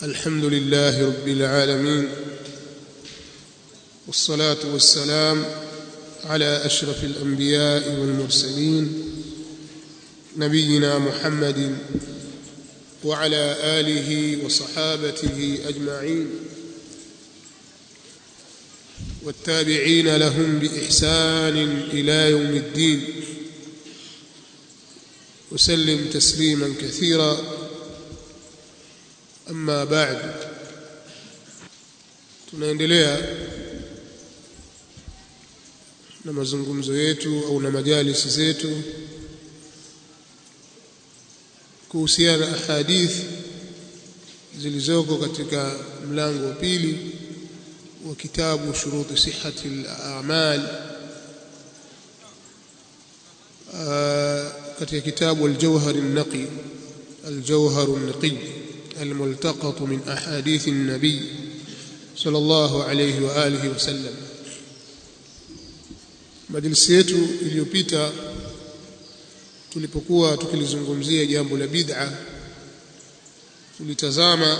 الحمد لله رب العالمين والصلاة والسلام على أشرف الأنبياء والمرسلين نبينا محمد وعلى آله وصحابته أجمعين والتابعين لهم بإحسان إلى يوم الدين وسلم تسليما كثيرا أما بعد tunaendelea na mazungumzo yetu au na majalisi zetu kuhusiana na ahadith zilizoko katika mlango wa pili wa kitabu shuruti sihhati al-a'mal katika kitabu al-jawhar an-naqi al-jawhar an-naqi الملتقط من أحاديث النبي صلى الله عليه وآله وسلم majlisi yetu iliyopita tulipokuwa tukilizungumzia jambo la bid'a tulitazama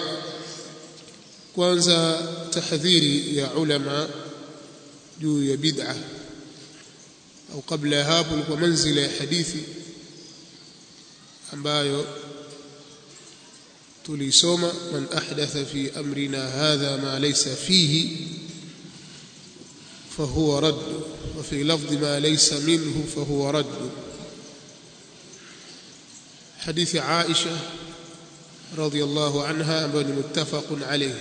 kwanza tahdhiri ya ulama juu ya bid'a au kabla ya hapo ilikuwa manzila ya hadithi ambayo tulisoma man ahdatha fi amrina hadha ma laysa fihi fahuwa radd wa fi lafdhi ma laysa minhu fahuwa radd hadithi Aisha radhiyallahu anha ambayo ni muttafaqun alayh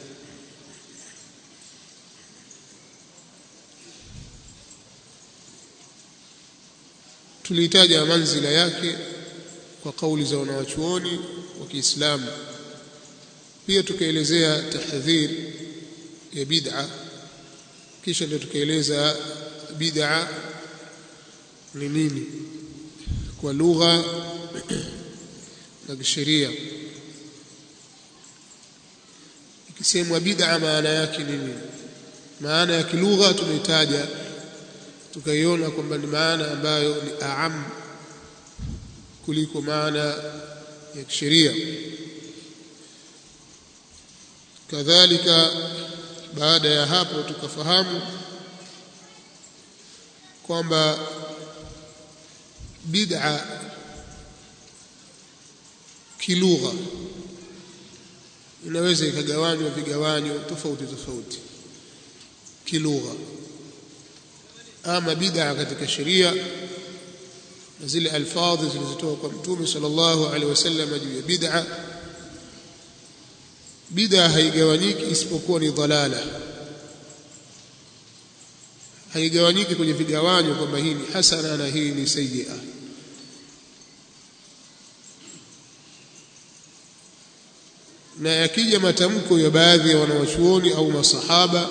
tulitaja manzila yake kwa kauli za wanawachuoni wa Kiislamu pia tukaelezea tahdhir ya bid'a kisha ndio tukaeleza bid'a ni nini kwa lugha na kisheria ikisemwa bid'a maana yake nini maana ya kilugha tumeitaja tukaiona kwamba ni maana ambayo ni aam kuliko maana ya kisheria kadhalika baada ya hapo tukafahamu kwamba bid'a kilugha inaweza ikagawanywa vigawanyo tofauti tofauti kilugha ama bid'a katika sheria na zile alfadhi zilizotoka kwa mtume sallallahu alaihi wasallam juu ya bid'a bid'a haigawanyiki isipokuwa ni dhalala haigawanyiki kwenye vigawanyo kwamba hii ni hasana na hii ni sayyi'a na yakija matamko ya baadhi ya wanawachuoni au masahaba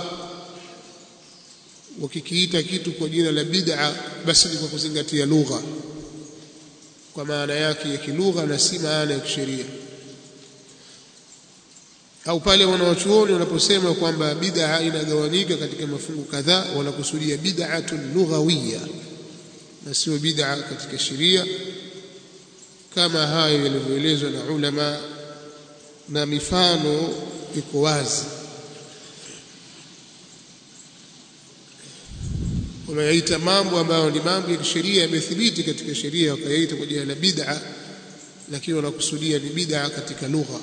wakikiita kitu kwa jina la bid'a basi ni kwa kuzingatia lugha kwa maana yake ya kilugha na si maana ya kisheria au pale wanawachuoni wanaposema kwamba bid'a inagawanyika katika mafungu kadhaa wanakusudia bid'atun lughawiyya na sio bid'a katika sheria kama hayo yalivyoelezwa na ulama na mifano iko wazi wameyaita mambo ambayo ni mambo ya sheria yamethibiti katika sheria wakayaita kwa jina la bid'a lakini wanakusudia ni bid'a katika lugha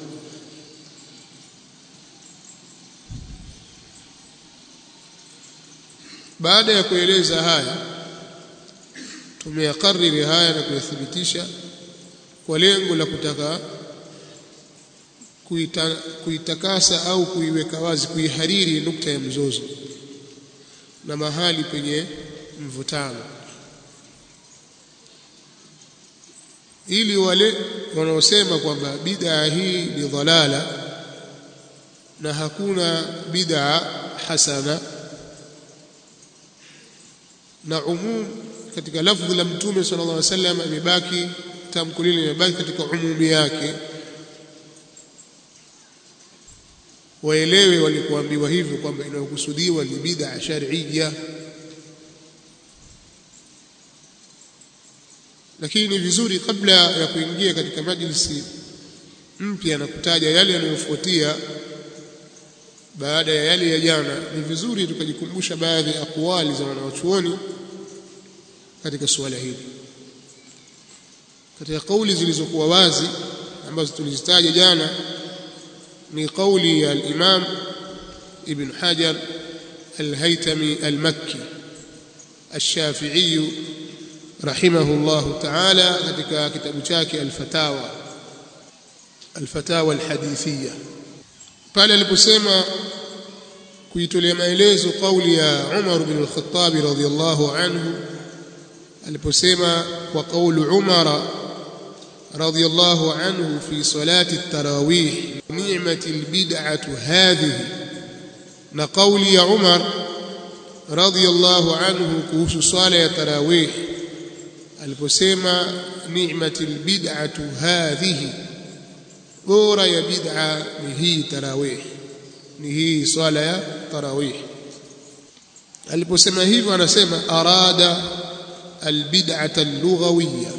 baada ya kueleza haya tumeyakariri haya na kuyathibitisha kwa lengo la kutaka kuita, kuitakasa au kuiweka wazi kuihariri nukta ya mzozo na mahali penye mvutano ili wale wanaosema kwamba bid'a hii ni dhalala na hakuna bid'a hasana na umum katika lafdhi la mtume sallallahu alaihi wasallam imebaki tamko lile limebaki katika umumi yake waelewe walikuambiwa hivyo kwamba inayokusudiwa ni bid'a shar'iyya lakini ni vizuri kabla ya kuingia katika majlisi mpya na kutaja yale yanayofuatia baada ya yale ya jana ni vizuri tukajikumbusha baadhi ya akwali za wanawachuoni katika suala hili katika kauli zilizokuwa wazi ambazo tulizitaja jana ni kauli ya al-Imam Ibn Hajar al-Haytami al-Makki الشافعي رحمه الله تعالى katika kitabu chake al-Fatawa al-Fatawa al-Hadithiyya pale aliposema kuitolea maelezo kauli ya Umar bin al-Khattab radhiyallahu anhu aliposema kwa kauli Umar radhiyallahu anhu fi salati at-tarawih ni'mati al-bid'atu hadhihi na kauli ya Umar radhiyallahu anhu kuhusu swala ya tarawih aliposema ni'mati al-bid'atu hadhihi bora ya bid'a ni hii tarawih ni hii swala ya tarawih aliposema hivyo anasema arada albid'ata al-lughawiyya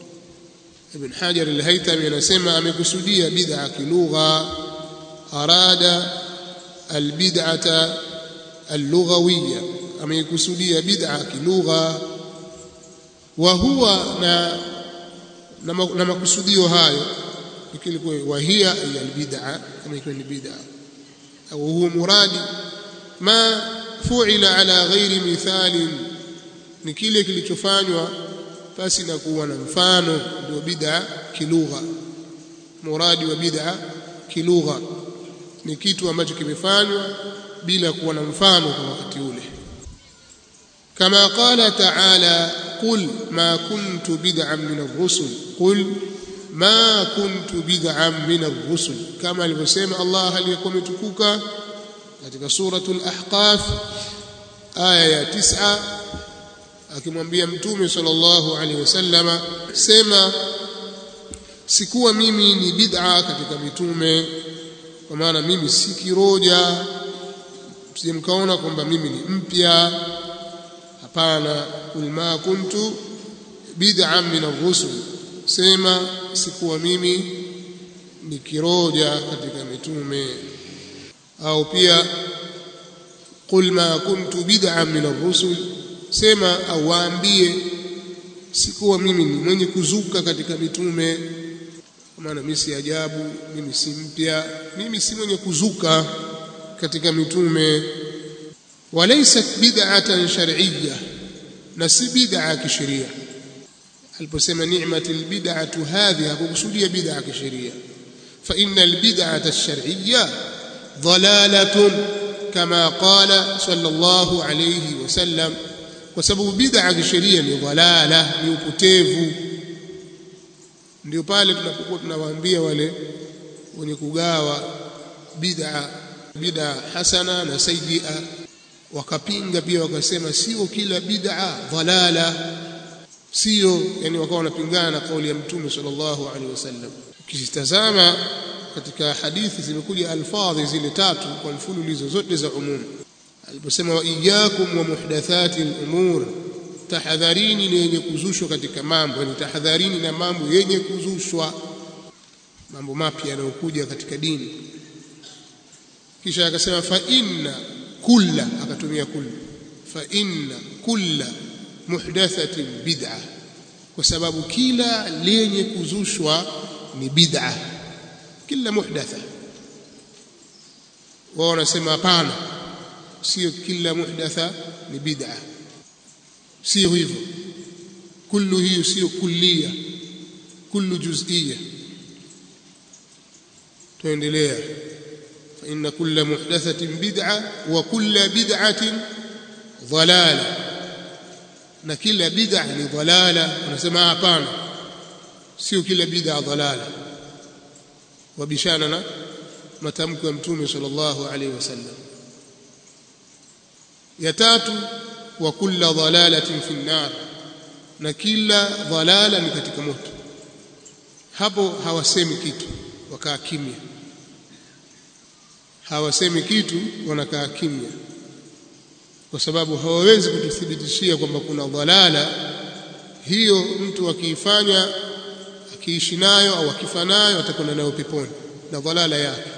ibn hajar al-haytami anasema amekusudia bid'a kilugha arada albid'ata al-lughawiyya amekusudia bid'a kilugha wa huwa na na makusudio hayo ikilikuwa wahia ya albid'a kama ikiwa ni bid'a au huwa muradi ma fu'ila ala ghairi mithalin ni kile kilichofanywa basi na kuwa na mfano ndio bid'a kilugha muradi wa bid'a kilugha ni kitu ambacho kimefanywa bila kuwa na mfano kwa wakati ule kama qala ta'ala qul ma kuntu bid'an min ar-rusul qul ma kuntu bid'an min ar-rusul kama alivyosema Allah aliyekuwa umetukuka katika suratul ahqaf aya ya 9 akimwambia mtume sallallahu alaihi wasallama sema sikuwa mimi ni bid'a katika mitume kwa maana mimi si kiroja msije mkaona kwamba mimi ni mpya hapana kul ma kuntu bid'an min ar-rusul sema sikuwa mimi ni kiroja katika mitume au pia qul ma kuntu bid'an min ar-rusul sema au waambie sikuwa mimi ni mwenye kuzuka katika mitume kwa maana mimi si ajabu mimi si mpya mimi si mwenye kuzuka katika mitume walaysat bid'atan shar'iyya na si bid'a kisheria aliposema ni'mati albid'atu hadhi hakukusudia bid'a kisheria fa innal bid'ata ash-shar'iyya dhalalatun kama qala sallallahu alayhi wasallam kwa sababu bid'a kisheria ni dhalala ni upotevu ndio pale tunapokuwa tunawaambia wale wenye kugawa bid'a bid'a hasana na sayyi'a wakapinga pia wakasema sio kila bid'a dhalala sio yani wakawa wanapingana na kauli ya mtume sallallahu alaihi wasallam ukitazama katika hadithi zimekuja alfadhi zile tatu kwa mfululizo zote za umum aliposema wa iyyakum wa muhdathati al-umur tahadharini na yenye kuzushwa katika mambo yani tahadharini na mambo yenye kuzushwa mambo mapya yanayokuja katika dini kisha akasema fa inna kulla akatumia kulla fa inna kulla muhdathatin bid'a kwa sababu kila lenye kuzushwa ni bid'a kila muhdatha wao wanasema hapana sio kila muhdatha ni bid'a sio hivyo kullu hiyo sio kullia kullu juz'iyya tuendelea fa inna kulla muhdathatin bid'a wa kulla bid'atin dhalala na kila bid'a ni dhalala unasema hapana sio kila bid'a dhalala wabishana na matamko ya mtume sallallahu alaihi wasallam ya tatu wa kulla dhalalatin fi nar na kila dhalala ni katika moto hapo hawasemi kitu wakaa kimya hawasemi kitu wanakaa kimya kwa sababu hawawezi kututhibitishia kwamba kuna dhalala hiyo mtu akiifanya akiishi nayo au akifa nayo atakwenda nayo peponi na dhalala yake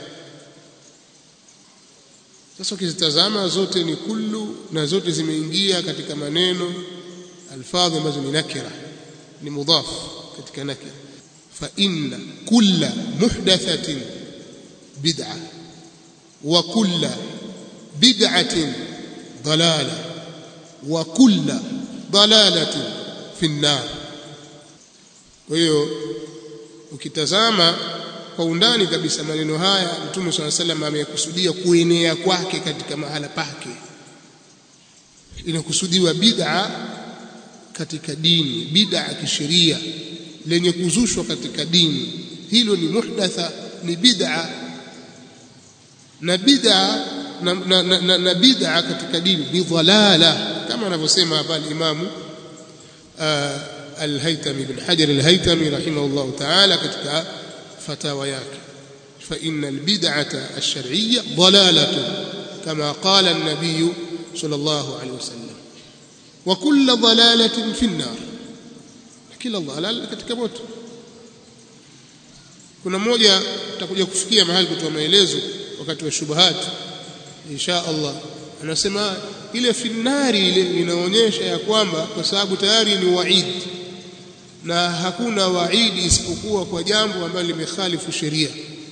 sasa ukizitazama zote ni kullu na zote zimeingia katika maneno alfadhi ambazo ni nakira ni mudhaf katika nakira fa inna kulla muhdathatin bid'a wa kulla bid'atin dalala wa kulla dalalatin fi an-nar kwa hiyo ukitazama kwa undani kabisa maneno haya Mtume swalla salam amekusudia kuenea kwake katika mahala pake inakusudiwa bid'a katika dini bid'a kisheria lenye kuzushwa katika dini hilo ni muhdatha ni bid'a na bid'a na, na, na, na, na bid'a katika dini ni dhalala kama anavyosema hapa al-Imam al-Haytami bin Hajar al-Haytami rahimahullah ta'ala katika فتاوى yake فإن البدعة الشرعية ضلالة كما قال النبي صلى الله عليه وسلم وكل ضلالة في النار kila dhalal katika moto kuna mmoja tutakuja kufikia mahali kutoa maelezo wakati wa shubuhat insha Allah anasema ile finari ile inaonyesha ya kwamba kwa sababu tayari ni waid na hakuna waidi isipokuwa kwa jambo ambalo limekhalifu sheria.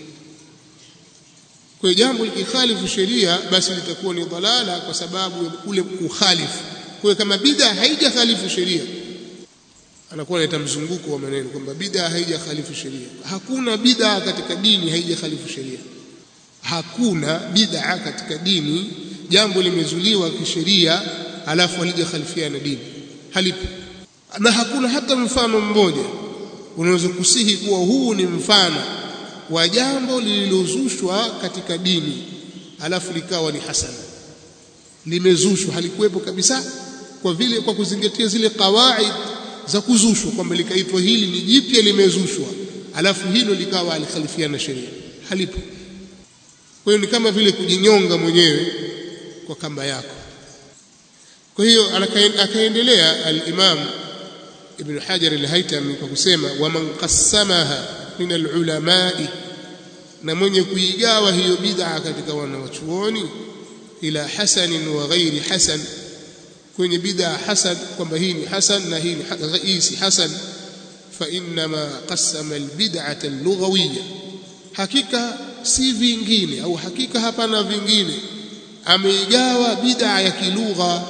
Kwa jambo likikhalifu sheria basi litakuwa ni dhalala kwa sababu ya kule kukhalifu. Kwa kama bid'a haijakhalifu sheria anakuwa analeta mzunguko wa maneno kwamba bid'a haijakhalifu sheria. Hakuna bid'a katika dini haijakhalifu sheria. Hakuna bid'a katika dini jambo limezuliwa kisheria alafu halijakhalifiana dini. Halipo na hakuna hata mfano mmoja unaweza kusihi kuwa huu ni mfano wa jambo lililozushwa katika dini alafu likawa ni hasana limezushwa halikuwepo kabisa kwa vile kwa kuzingatia zile kawaid za kuzushwa kwamba likaitwa hili ni jipya limezushwa alafu hilo likawa alikhalifiana sheria halipo kwa hiyo ni kama vile kujinyonga mwenyewe kwa kamba yako kwa hiyo akaendelea al-Imam Ibn Hajar al-Haytami kwa kusema waman qassamaha min al-ulamai na mwenye kuigawa hiyo bid'a katika wanawachuoni ila hasanin wa ghairi hasan kwenye bid'a hasan kwamba hii ni hasan na hii ni hii si hasan fa inma qassama al-bid'ata al-lughawiyya hakika si vingine au hakika hapana vingine ameigawa bid'a ya kilugha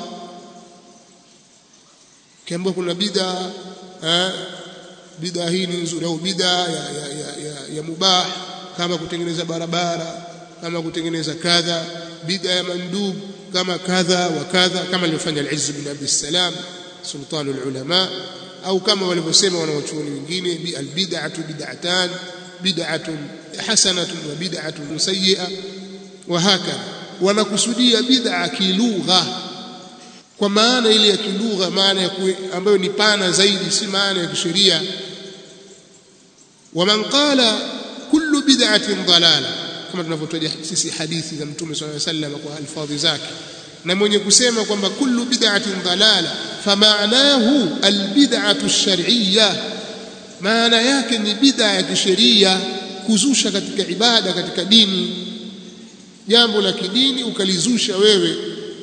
kiambiwa kuna bid'a eh, bid'a hii ni nzuri au bid'a ya, ya, ya, ya, ya mubah kama kutengeneza barabara kama kutengeneza kadha bid'a ya mandub kama kadha wa kadha kama alivyofanya al-Izz bin Abd salam sultanul ulama au kama walivyosema wanawachuoni wengine al-bid'atu bid'atan bid'atun hasanatun wa bid'atun sayyi'a wa hakadha wanakusudia bid'a kilugha kwa maana ile ya kilugha maana ya ambayo ni pana zaidi si maana ya kisheria waman qala kullu bid'atin dalala kama tunavyotaja sisi hadithi za mtume swalla sallam kwa alfadhi zake na mwenye kusema kwamba kullu bid'atin dalala famaanahu albid'atu ash-shar'iyya maana yake ni bid'a ya kisheria kuzusha katika ibada katika dini jambo la kidini ukalizusha wewe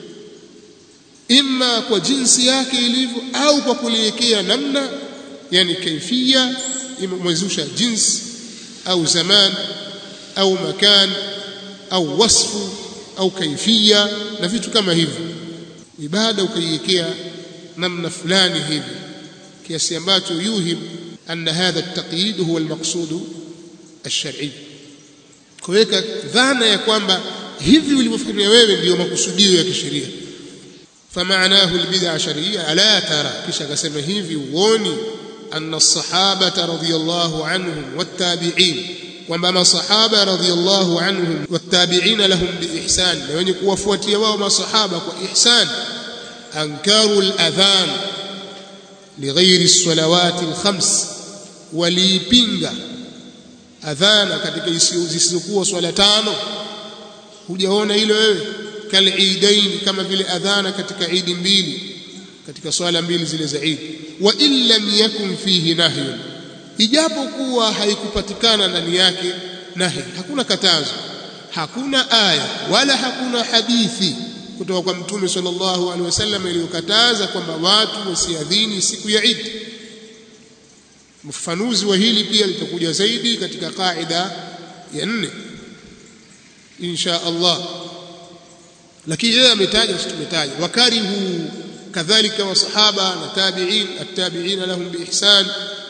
imma kwa jinsi yake ilivyo au kwa kuliwekea namna yani kaifia imezusha jinsi au zaman au makan au wasfu au kaifia na vitu kama hivyo ibada ukaiwekea namna fulani hivi kiasi ambacho yuhim anna hadha at-taqyid huwa al-maqsud ash-shar'i kuweka dhana ya kwamba hivi ulivyofanya wewe ndiyo makusudio ya kisheria فمعناه البدع شرعية ألا ترى كيش قسم هيفي ووني أن الصحابة رضي الله عنهم والتابعين وما صحابة رضي الله عنهم والتابعين لهم بإحسان لأن يكوفوتي وما صحابة وإحسان أنكروا الأذان لغير الصلوات الخمس وليبينغا أذان katika zisizokuwa swala tano hujaona hilo wewe kaliidain kama vile adhana katika idi mbili katika swala mbili zile za idi wa in lam yakun fihi nahyun ijapokuwa haikupatikana ndani yake nahi hakuna katazo hakuna aya wala hakuna hadithi kutoka kwa mtume sallallahu alaihi wasallam iliyokataza kwamba watu wasiadhini siku ya Eid mfafanuzi wa hili pia litakuja zaidi katika kaida ya nne insha Allah lakini yeye ametaja sisi tumetaja wakarihu kadhalika wasahaba na tabi'in at-tabi'in lahum biihsan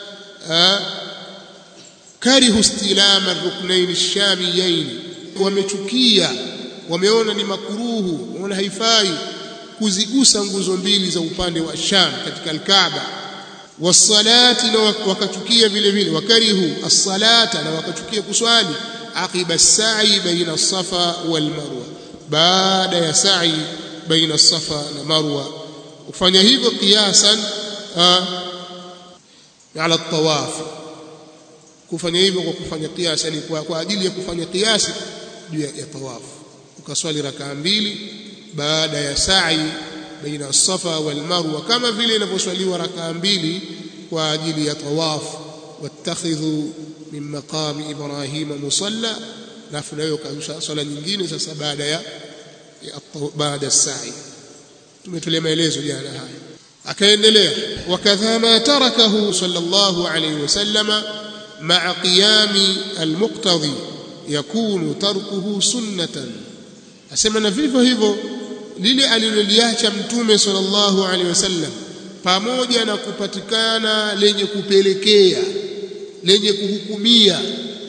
karihu istilama ar-ruknayn ash-shamiyayn wamechukia wameona ni makuruhu wameona haifai kuzigusa nguzo mbili za upande wa Sham katika al-Kaaba wasalati na wakachukia vile vile wakarihu as-salata na wakachukia kuswali aqiba as-sa'i baina as-safa wal marwa baada ya sa'i baina as-safa na marwa kufanya hivyo kiasan ala at-tawaf kufanya hivyo kwa kufanya kiasi yani kwa, kwa ajili ya kufanya kiasi juu ya tawaf ukaswali rakaa mbili baada ya sa'i baina as-safa wal marwa kama vile inavyoswaliwa rakaa mbili kwa ajili ya tawaf wattakhidhu min maqami ibrahima musalla alafu nayo swala nyingine sasa baada ya baada ya sa'i tumetolea maelezo jana haya akaendelea wakadha ma tarakahu sallallahu alayhi wasallama ma'a qiyami almuqtadi yakunu tarkuhu sunnatan asema na vivyo hivyo lile aliloliacha mtume sallallahu alaihi wasallam pamoja na kupatikana lenye kupelekea lenye kuhukumia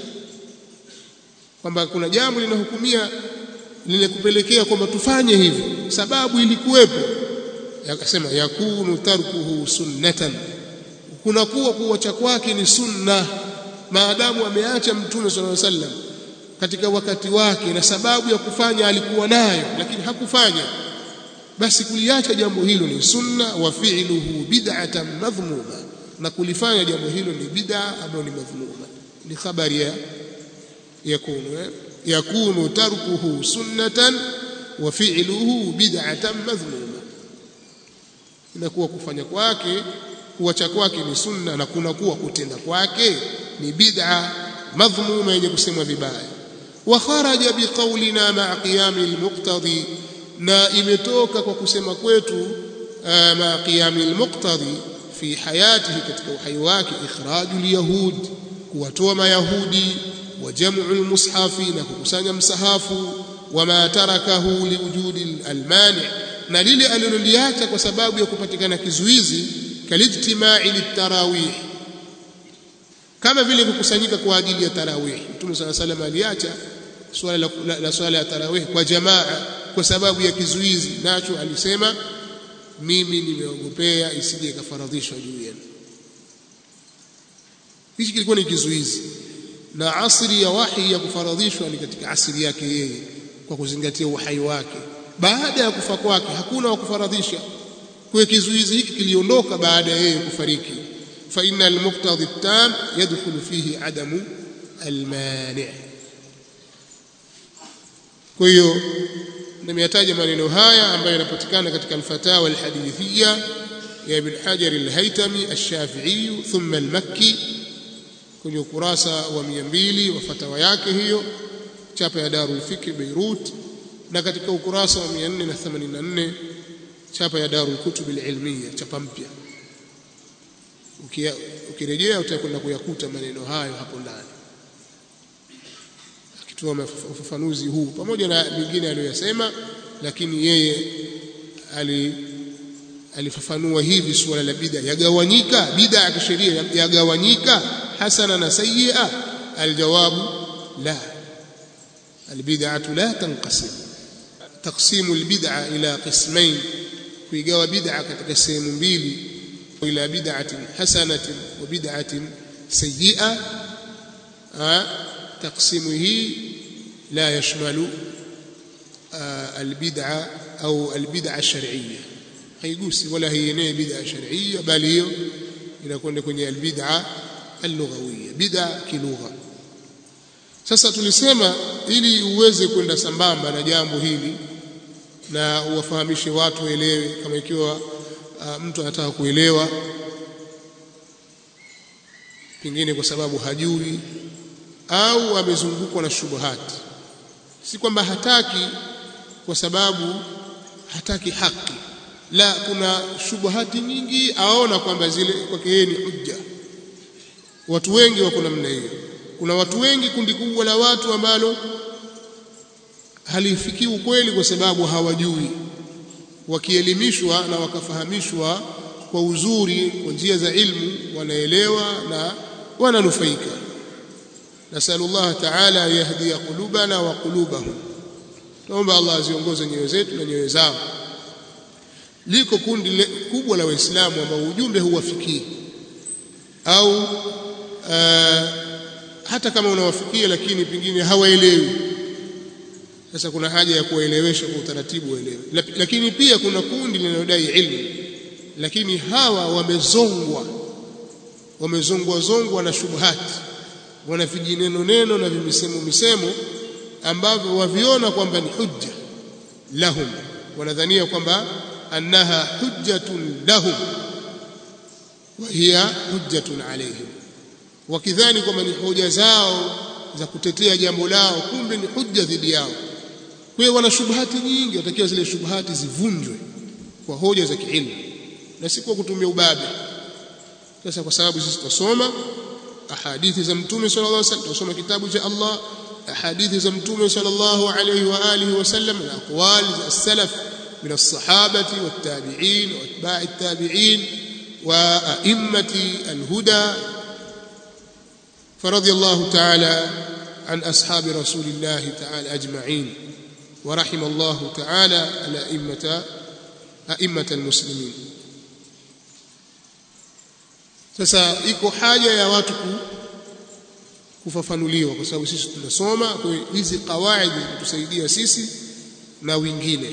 kwamba kuna jambo linahukumia lenye kupelekea kwamba tufanye hivi sababu ilikuwepo akasema yakunu tarkuhu sunnatan kunakuwa kuacha kwake ni sunna maadamu ameacha mtume sallallahu alaihi wasallam katika wakati wake na sababu ya kufanya alikuwa nayo lakini hakufanya basi kuliacha jambo hilo ni sunna wa fi'luhu bid'atan madhmuma na kulifanya jambo hilo ni bid'a ambayo ni madhmuma ni habari ya yakunu eh? yakunu tarkuhu sunnatan wa fi'luhu bid'atan madhmuma inakuwa kufanya kwake kuacha kwake ni sunna na kunakuwa kutenda kwake ni bid'a madhmuma yenye kusemwa vibaya wa kharaja biqaulina ma'a qiyami almuqtadi na imetoka kwa kusema kwetu ma'a qiyami almuqtadi fi hayatihi katika uhai wake ikhraju alyahud kuwatoa mayahudi wa jam'u almushafi na kukusanya msahafu wama tarakahu liwujudi almani na lile aliloliacha kwa sababu ya kupatikana kizuizi kalijtimai litarawih kama vile kukusanyika kwa ajili ya tarawih Mtume صلى الله عليه وسلم aliacha swala la, la, la swala ya tarawih kwa jamaa kwa sababu ya kizuizi nacho alisema mimi nimeogopea isije ikafaradhishwa juu yenu hichi kilikuwa ni kizuizi na asri ya wahi ya kufaradhishwa ni katika asri yake yeye kwa kuzingatia uhai wake baada ya kufa kwake hakuna wa kufaradhisha kwa kizuizi hiki kiliondoka baada ya yeye kufariki fa inna al-muqtadi at-tam yadkhulu fihi adamu al-mani' kwa hiyo nimeyataja maneno haya ambayo yanapatikana katika al-fatawa al-hadithiyya ya ibn Hajar al-Haytami ash-Shafi'i thumma al-Makki kwenye ukurasa wa 200 wa fatawa yake hiyo chapa ya Darul Fikr Beirut na katika ukurasa wa 484 chapa ya Darul Kutub al-Ilmiya chapa mpya ukirejea utakwenda kuyakuta maneno hayo hapo ndani akitoa ufafanuzi huu pamoja na mingine aliyoyasema lakini yeye ali alifafanua hivi suala la bid'a yagawanyika bid'a ya kisheria yagawanyika hasana na sayyi'a aljawabu la albid'atu la tanqasim taqsimu albid'a ila qismain kuigawa bid'a katika sehemu mbili ila bid'atin hasanatin wa bid'atin sayyi'a taqsimu hii la yashmalu albid'a au albid'a ash-shar'iyya haigusi wala haienei bid'a shar'iyya bali hiyo inakwenda kwenye albid'a al-lughawiyya bid'a kilugha sasa tulisema ili uweze kwenda sambamba na jambo hili na uwafahamishe watu waelewe kama ikiwa uh, mtu anataka kuelewa pengine kwa sababu hajui au amezungukwa na shubuhati si kwamba hataki kwa sababu hataki haki la kuna shubuhati nyingi aona kwamba zile kwake yeye ni hujja watu wengi wako namna hiyo kuna watu wengi kundi kubwa la watu ambalo halifikii ukweli kwa sababu hawajui wakielimishwa na wakafahamishwa kwa uzuri kwa njia za ilmu wanaelewa na wananufaika nasalullah taala yahdiya qulubana wa qulubahum tuomba Allah aziongoze nyoyo zetu na nyoyo zao liko kundi le, kubwa la waislamu ambao ujumbe huwafikii au uh, hata kama unawafikia lakini pengine hawaelewi sasa kuna haja ya kuwaelewesha kwa utaratibu waelewe lakini pia kuna kundi linalodai ilmu lakini hawa wamezongwa wamezongwa zongwa na shubhati wana vijineno neno na vimisemo misemo ambavyo waviona kwamba ni hujja lahum wanadhania kwamba annaha hujjatun lahum wa hiya hujjatun alayhim wakidhani kwamba ni hoja zao za kutetea jambo lao kumbe ni hujja dhidi yao kwa hiyo wana shubhati nyingi watakiwa zile shubhati zivunjwe kwa hoja za kiilmu na si kwa kutumia ubabe sasa kwa sababu sisi tutasoma ahadithi za mtume sallallahu alaihi wasallam tutasoma kitabu cha Allah ahadithi za mtume sallallahu alaihi wa alihi wasallam na aqwali za salaf من الصحابة والتابعين واتباع التابعين وأئمة الهدى فرضي الله تعالى عن أصحاب رسول الله تعالى أجمعين ورحم الله تعالى الأئمة أئمة المسلمين sasa iko haja ya watu kufafanuliwa kwa sababu sisi tunasoma kwa hizi kawaidi kutusaidia sisi na wengine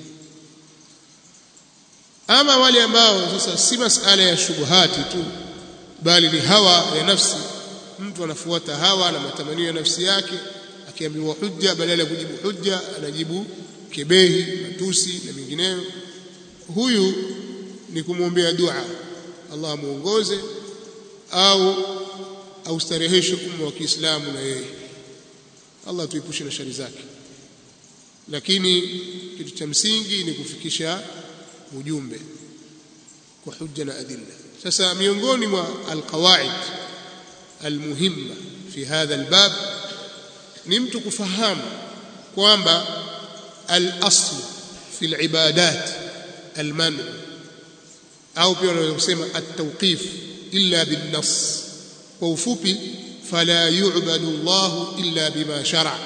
ama wale ambao sasa si masala ya shubuhati tu bali ni hawa ya nafsi mtu anafuata hawa na matamanio ya nafsi yake akiambiwa hujja badala ya kujibu hujja anajibu kebehi matusi na mengineyo huyu ni kumwombea dua Allah amuongoze au austareheshe umma wa Kiislamu na yeye Allah tuepushe na shari zake lakini kitu cha msingi ni kufikisha ujumbe kwa hujja na adilla sasa miongoni mwa alqawaid almuhimma fi hadha albab ni mtu kufahamu kwamba al-asl fi al-ibadat al-man au pia unaweza kusema at-tawqif illa bin-nass kwa ufupi fala yu'badu Allah illa bima shara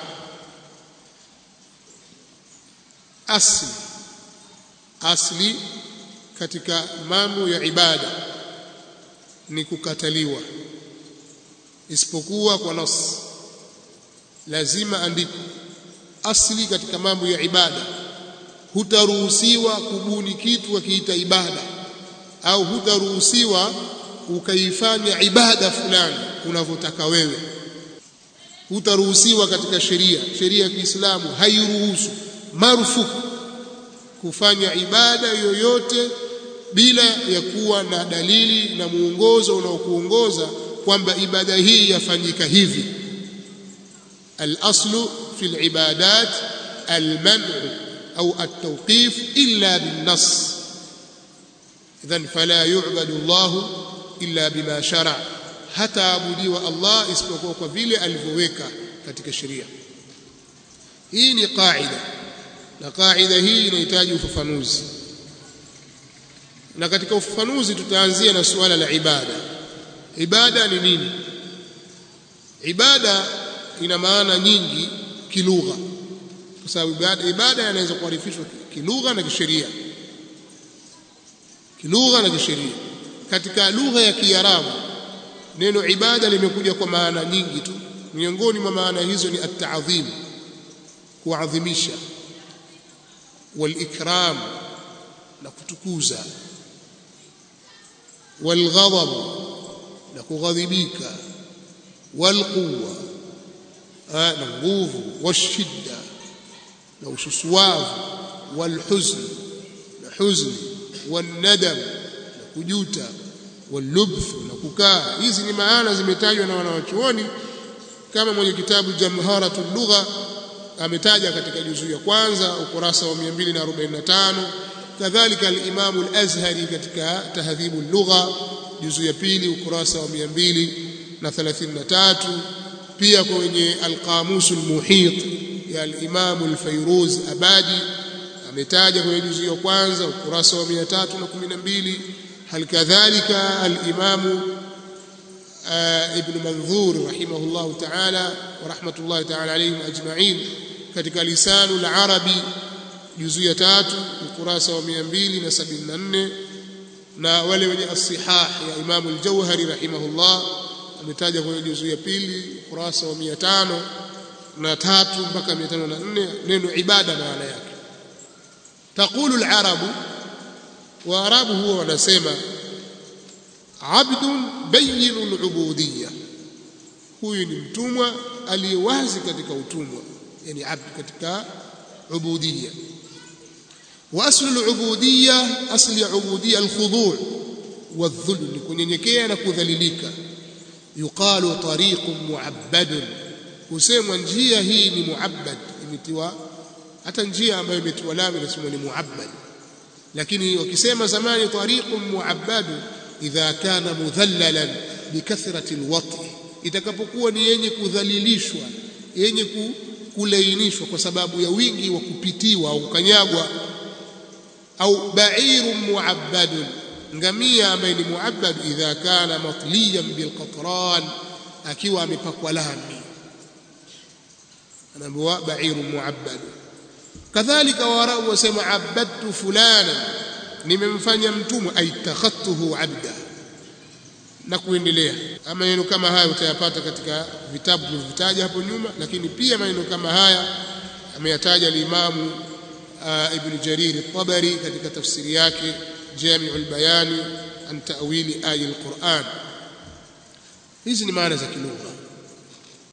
asli asli katika mambo ya ibada ni kukataliwa isipokuwa kwa nas lazima andiko asli katika mambo ya ibada hutaruhusiwa kubuni kitu akiita ibada au hutaruhusiwa ukaifanya ibada fulani unavyotaka wewe hutaruhusiwa katika sheria sheria ya Kiislamu hairuhusu marufuku kufanya ibada yoyote bila ya kuwa na dalili na muongozo unaokuongoza kwamba ibada hii yafanyika hivi al-aslu fi al-ibadat al-man' au at-tawqif illa bin-nass idhan fala yu'badu Allah illa bima shara hata abudiwa Allah isipokuwa kwa vile alivyoweka katika sheria hii ni qaida na qaida hii inahitaji ufafanuzi na katika ufafanuzi tutaanzia na suala la ibada ibada ni nini ibada ina maana nyingi kilugha kwa sababu ibada, ibada inaweza kuarifishwa kilugha na kisheria kilugha na kisheria katika lugha ya Kiarabu neno ibada limekuja kwa maana nyingi tu miongoni mwa maana hizo ni at-ta'dhim kuadhimisha wal-ikram na kutukuza wal-ghadab na kughadhibika wal-quwwa na nguvu washidda na ususuwavu wal-huzn na huzni wan-nadam na kujuta walubth na kukaa hizi ni maana zimetajwa na wanawachuoni kama mwenye kitabu jamharatul lugha ametaja katika juzuu ya kwanza ukurasa wa 245 kadhalika al-Imam al-Azhari katika tahdhibu lugha juzuu ya pili ukurasa wa 233 pia kwenye al-Qamus al-Muhit ya al-Imam al-Fayruz Abadi ametaja kwenye juzuu ya kwanza ukurasa wa 312 hal kadhalika al-Imam ابن منظور رحمه الله تعالى ورحمة الله تعالى عليهم أجمعين katika lisanu al-arabi juzu ya tatu ukurasa wa 274 na wale wenye as-sihah ya Imam al-Jauhari rahimahullah ametaja kwenye juzu ya pili ukurasa wa 500 na tatu mpaka 504 neno ibada maana yake taqulu al-arabu wa arabu huwa wanasema abdun bayyinul ubudiyya huyu ni mtumwa aliyewazi katika utumwa yani abd katika ubudiyya wa aslu al-ubudiyya asli ya ubudiyya al-khudu' wadh-dhul ni kunyenyekea na kudhalilika yuqalu tariqun mu'abbad husemwa njia hii ni mu'abbad imetiwa hata njia ambayo imetiwa lamu inasema ni mu'abbad lakini wakisema zamani tariqun mu'abbad idha kana mudhallalan bikathrati alwati itakapokuwa ni yenye kudhalilishwa yenye kulainishwa kwa sababu ya wingi wa kupitiwa au kukanyagwa au ba'irun mu'abbadun ngamia ambaye ni mu'abbad idha kana matliyan bilqatran akiwa amepakwa lami anaambiwa ba'irun mu'abbad kadhalika warabu wasema abadtu fulana nimemfanya mtumwa aitakhattuhu abda na kuendelea maneno kama haya utayapata katika vitabu tulivyotaja hapo nyuma lakini pia maneno kama haya ameyataja al-Imam Ibn Jarir al-Tabari katika tafsiri yake Jami'ul Bayani an ta'wili aya al-Qur'an hizi ni maana za kilugha